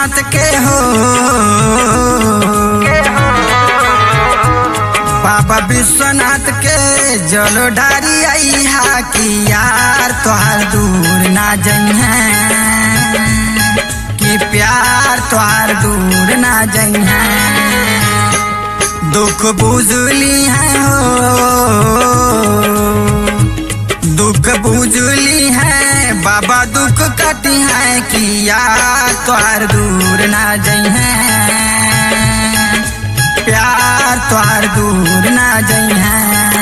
विश्वनाथ के हो बाबा विश्वनाथ के जलो ढारी आई हा कि यार तोहार दूर ना जइहे कि प्यार तोहार दूर ना जइहे दुख बुझली है हो दुख बुझली है बाबा दुख कटी है कि यार तोहार दूर ना जइहे प्यार तोहार दूर ना जइहे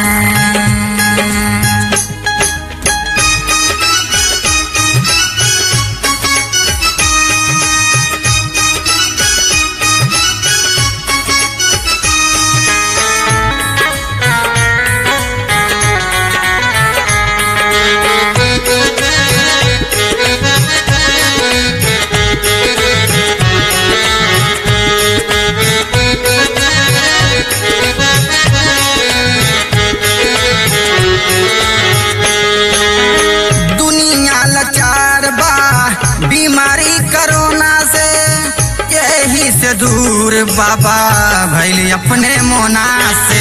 दुनिया लाचार बा बीमारी कोरोना से यही से दूर बाबा भैली अपने मोना से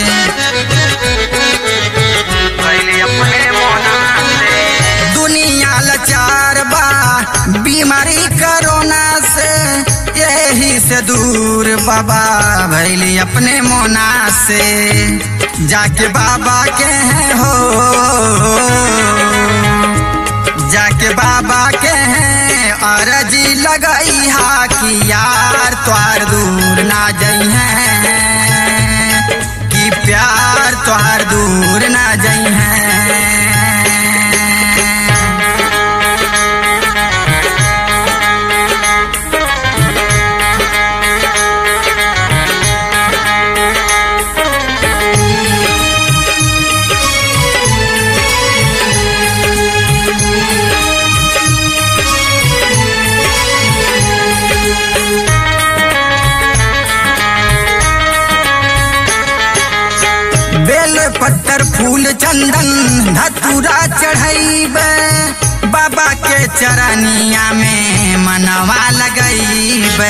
भैली अपने मोना से दुनिया लाचार बा बीमारी कोरोना से यही से दूर बाबा भैली अपने मोना से जाके बाबा के हैं हो जाके बाबा के हैं अरजी लगई हा कि यार तोहार दूर ना जइहे कि प्यार तोहार दूर ना जइहे बेल पत्थर फूल चंदन धतूरा चढ़ैब बाबा के चरनिया में मनवा लगैब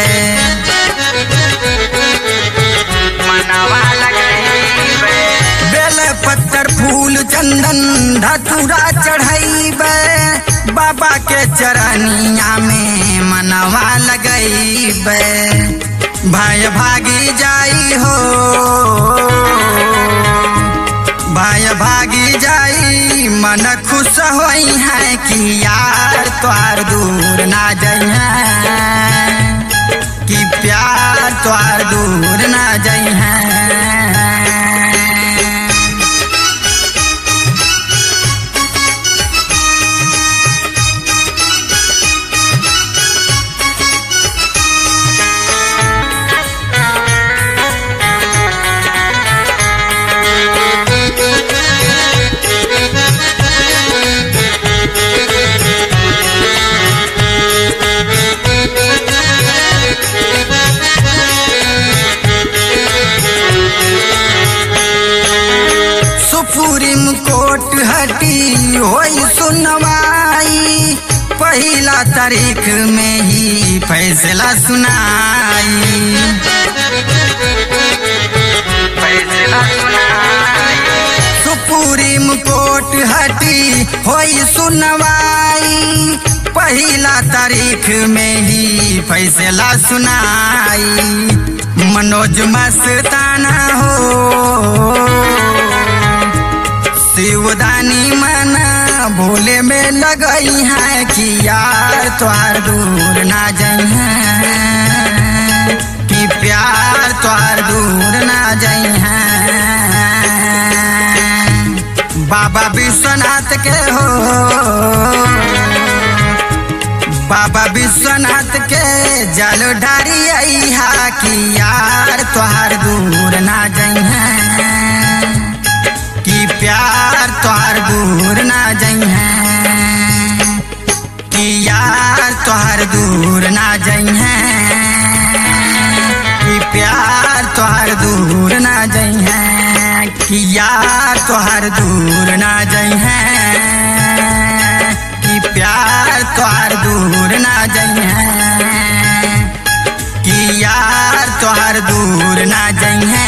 मनवा लगैब बेल पत्थर फूल चंदन धतूरा चढ़ैब बाबा के चरनिया में मनवा लगैब भाई भागी जाई हो भाई भागी जाई मन खुश होई है कि यार तोहार दूर ना जइहे कि प्यार तोहार दूर ना जइहे सुपुरीम कोट हटी होई सुनवाई पहिला तारीख में ही फैसला सुनाई फैसला सुनाई सुप्रीम कोर्ट हटी होई सुनवाई पहिला तारीख में ही फैसला सुनाई मनोज मस्ताना हो शिवदानी मन भोले में लगई है कि यार तोहार दूर ना जइहे कि प्यार तोहार दूर ना जइहे बाबा विश्वनाथ के हो बाबा विश्वनाथ के जल ढारी आई हा कि यार तोहार दूर ना जइहे कि प्यार तोहार दूर ना जइहे कि यार तोहार दूर ना जइहे कि प्यार तोहार दूर ना जइहे कि यार तोहार दूर ना जइहे कि प्यार तोहार दूर ना जइहे ना जइहे